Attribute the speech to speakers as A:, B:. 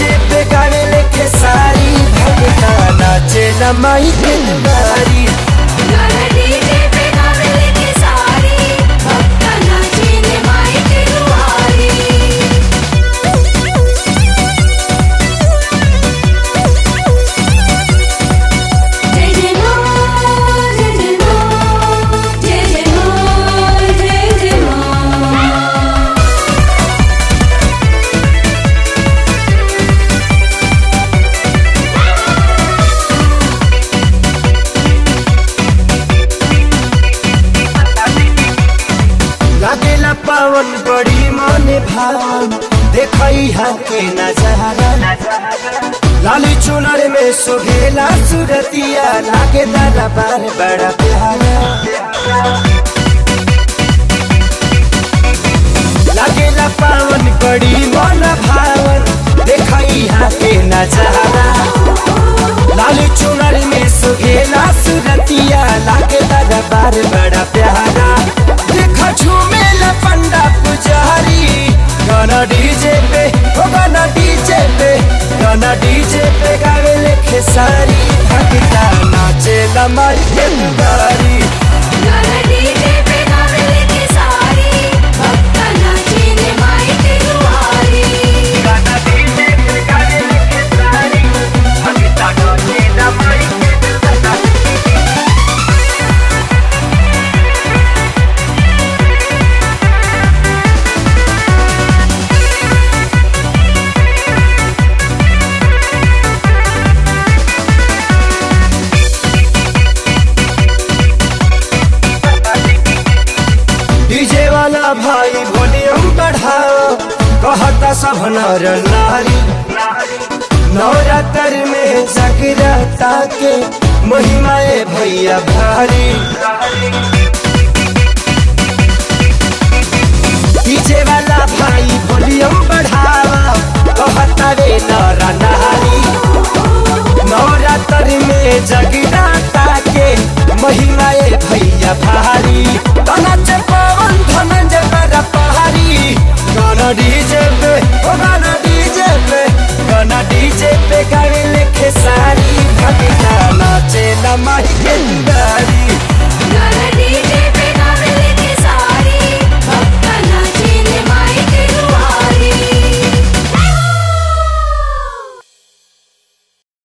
A: DJ पे गाने लेके सारी भगता नाचे न माई के दुआरी
B: गाना डीजे पे गावे लेके सारी भक्ता नाचे ने माई के दुआरी जय जय मां जय जय मां जय जय मां जय जय मां
A: लागेला पावन बड़ी मन भावन देखई हा के नजारा लाली चुनर में सुहेला सुरतिया लागे दादा बार बड़ा प्यारा लागेला पावन बड़ी मन भावन देखई हा के नजारा लाली चुनर में सुहेला सुरतिया लागे दादा बार बड़ा प्यारा देखा झूमेला पंडा पुजारी गाना डीजे पे ओ गाना डीजे पे गाना डीजे पे गावे लेखे सारी भगता नाचे लमाई के दुआरी
B: गाना डीजे पे गावे लेके सारी भक्ता नाचे ने माई के दुआरी
A: गाना डीजे पे गावे लेखे सारी भगता नाचे लमाई के दुआरी डीजे वाला भाई वॉल्यूम बढ़ाओ कहता सब नर नारी नवरात्र में जागरता के महिमाए भैया भारी डीजे वाला भाई वॉल्यूम बढ़ाओ कहता रे नर नारी नवरात्र में जगराता के महिमाए भैया भारी तनाच पवन धनंजय बड़ा पहाड़ी गाना डीजे पे ओ गाना डीजे पे गाना डीजे पे गावे लेखे सारी भगता नाचे न माही के